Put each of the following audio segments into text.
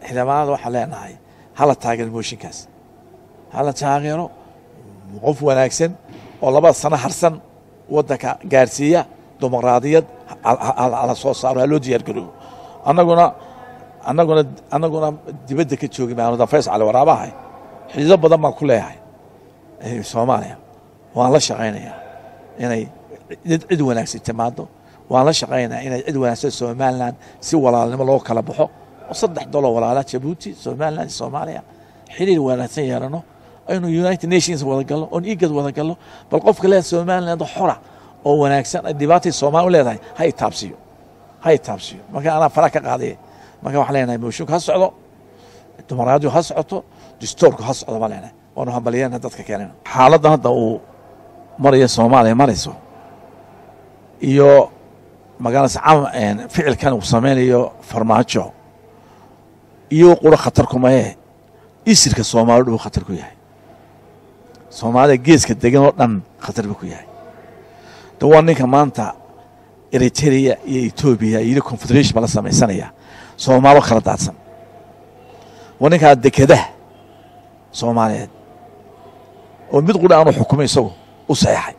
xildhibaanada waxaan leenahay hala taageero mooshinkaas hala taageero qof wanaagsan oo labada sano harsan waddanka gaarsiiya dimuqraadiyad hala soo saaro ha loo diyaar garoobo annaguna annaguna annaguna dibadda ka joogi maanu danfays cali waraabahay xidido badan baan ku leeyahay soomaaliya waan la shaqaynayaa inay cid wanaagsan timaado waan la shaqaynayaa inay cid wanaagsan somalilan si walaalnimo loo kala baxo oo saddex dolo walaala jabuuti somalilan iyo soomaaliya xiriir wanaagsan yeelano aynu united nations wada gallo oon igad wada gallo bal qofka leedahay somaliland xora oo wanaagsan ay dhibaatay soomaali u leedahay ha itaabsiyo ha itaabsiyo marka anaa fara ka qaadaya marka waxaan leenahay mooshinka ha socdo dumaraadiyo ha socoto distoorku ha socdo baan leenahay waanu hambaliyana dadka keenana xaaladdan hadda uu maraya soomaaliya marayso iyo magaalada ficilkan uu samaynayo farmaajo iyo quro khatar kumaye isirka soomaali dhuu khatar ku yahay soomaalida geeska degan oo dhan khatar buu ku yahay de waa ninka maanta eritrea iyo etoobiya iyo confederation ba la samaysanaya soomaalo kala daadsan waa ninkaa dekadaha soomaaliyeed oo mid qudha aanu xukumay isagu u saxeexay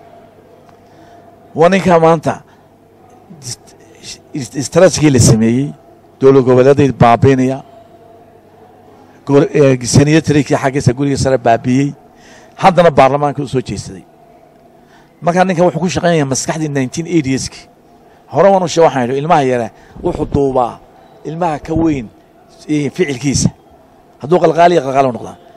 waa ninkaa maanta istraatijigii la sameeyey dowlad goboleeday baabiinaya saniyatarinkii xaggiisa guriga sare baabiiyey haddana baarlamaanka u soo jeesaday markaa ninkan wuxuu ku shaqaynaya maskaxdii nineteen eighties-ki hore waan u shee waxaan idhi ilmaha yare wuxuu duubaa ilmaha ka weyn ficilkiisa hadduu qalqaaliya qalqaali u noqdaa